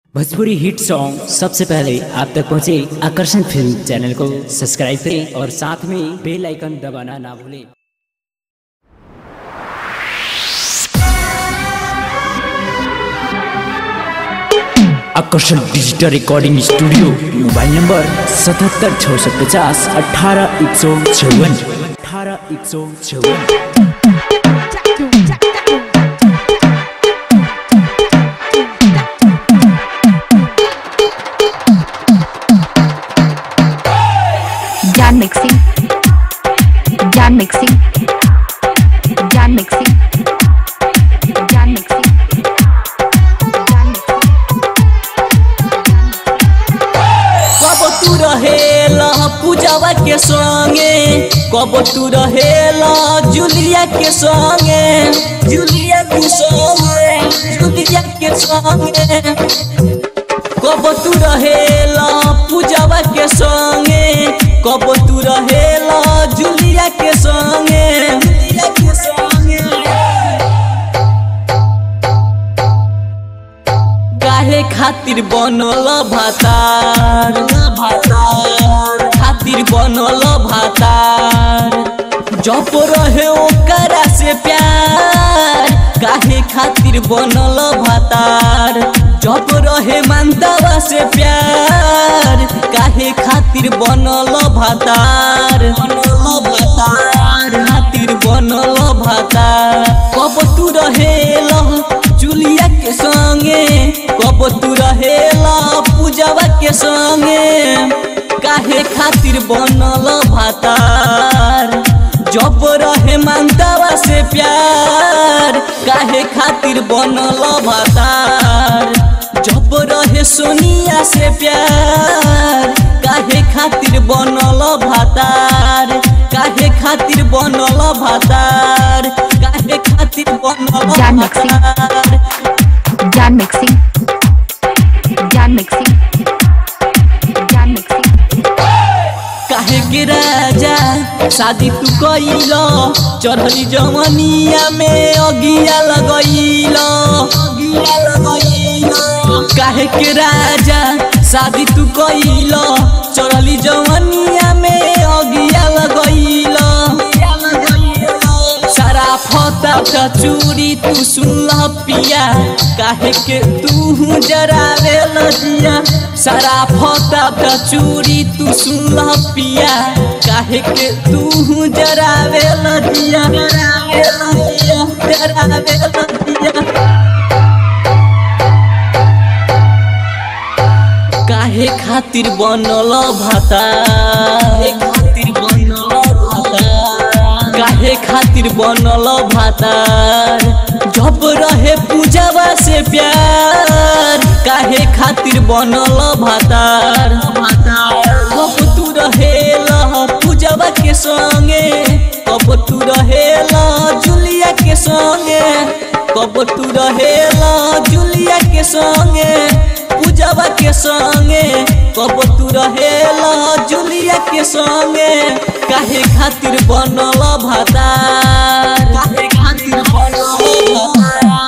Bhojpuri hit song सबसे पहले आप तक पहुंचे आकर्षण फिल्म चैनल को सब्सक्राइब करें और साथ में बेल आइकन दबाना ना भूलें Aakarshan digital recording studio mobile number सतहत्तर छः सौ पचास अठारह एक सौ चौवन अठारह एक सौ चौवन Jan mixing. Jan mixing. Jan mixing. Jan mixing. Jan mixing. कब तू रहेला पूजावा के संगे कब तू रहेला जूलिया के संगे जूलिया के संगे जूलिया के संगे कब तू रहेला पूजावा के संगे कब तू रहेला जूलिया के संगे जूलिया के संगे काहे खातिर बनल भातार भातार खातिर बनल भातार जप रहे ओकरा से प्यार काहे खातिर बनल भातार जप रहे मानतावा से प्यार काहे खातिर बनल भातार बनल भातार खातिर बनल भातार कब तू रहेला जुलिया के संगे कब तू रहेला पूजावा के संगे काहे खातिर बनल भातार जब रहे मानतावा से प्यार काहे खातिर बनल भातार जब रहे सोनिया से प्यार काहे खातिर बनल भातार काहे खातिर बनल भातार काहे खातिर बनल जान मक्सी। भातार Jan mixing. Jan mixing. Jan mixing. काहे के राजा शादी तू कइल चढ़ली जवनिया में अगिया लगइल अगिया लगइल काहे के राजा शादी तू कइल चढ़ली जवनिया में अगिया लगइल सारा फता का चूड़ी तू सुनल पिया काहे के तू जरावे लजिया सारा फता का चूड़ी तू सुनल पिया काहे के तू जरावे लजिया जरावे लजिया जरावे लजिया काहे खातिर बनल भाता खातिर बनल भाता काहे खातिर बनल भातार जब रहे पूजावा से प्यार काहे खातिर बनल भातार कब तू रहेला पूजावा के संगे कब तू रहेला जुलिया के संगे कब तू रहेला जुलिया के संगे पूजावा के संगे कब तू रहेला जुलिया के संगे काहे खातिर बनल भातार काहे खातिर बनल भातार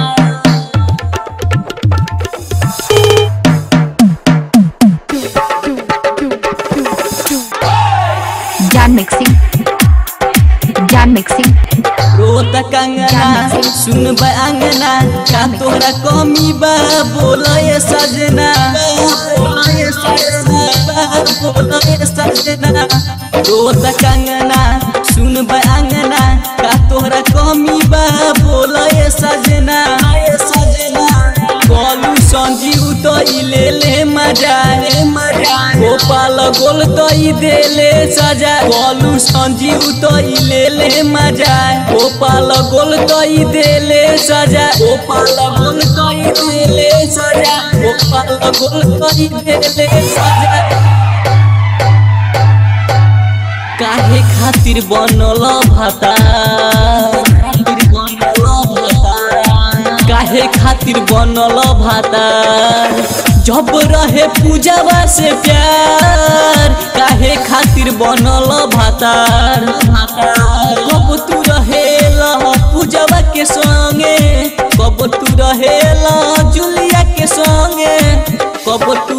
Jan mixing. Jan mixing. रोत कंगना सुन बा अंगना का तोहरा कमी बा बोलए सजना बोलए सजना बोलए सजना रोत कंगना सुन बा अंगना का तोहरा कमी बा बोलए सजना सजना बोलू संजीव तो ले ले मजा ले मजा गोपाल गोल तो देले सजा बोलू संजीव तो ले ले मजा गोपाल गोल तो देले सजा गोपाल गोल तो देले सजा गोपाल गोल तो देले सजा काहे खातिर बनल भाता काहे खातिर बनल भातार जब रहे पूजावा से प्यार काहे खातिर बनल भातार कब तू रहेला पूजावा के संगे कब तू रहेला जुलिया के संगे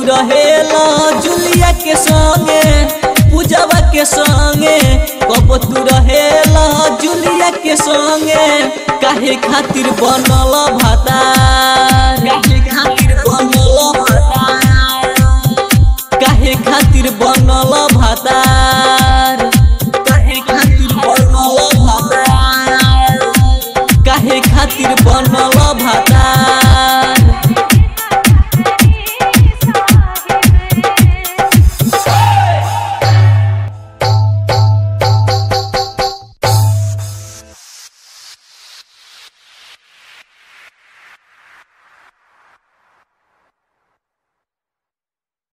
रहेला जुलिया के संगे पूजवा के संगे कब तू रहेला जुलिया के संगे काहे खातिर बनल भाता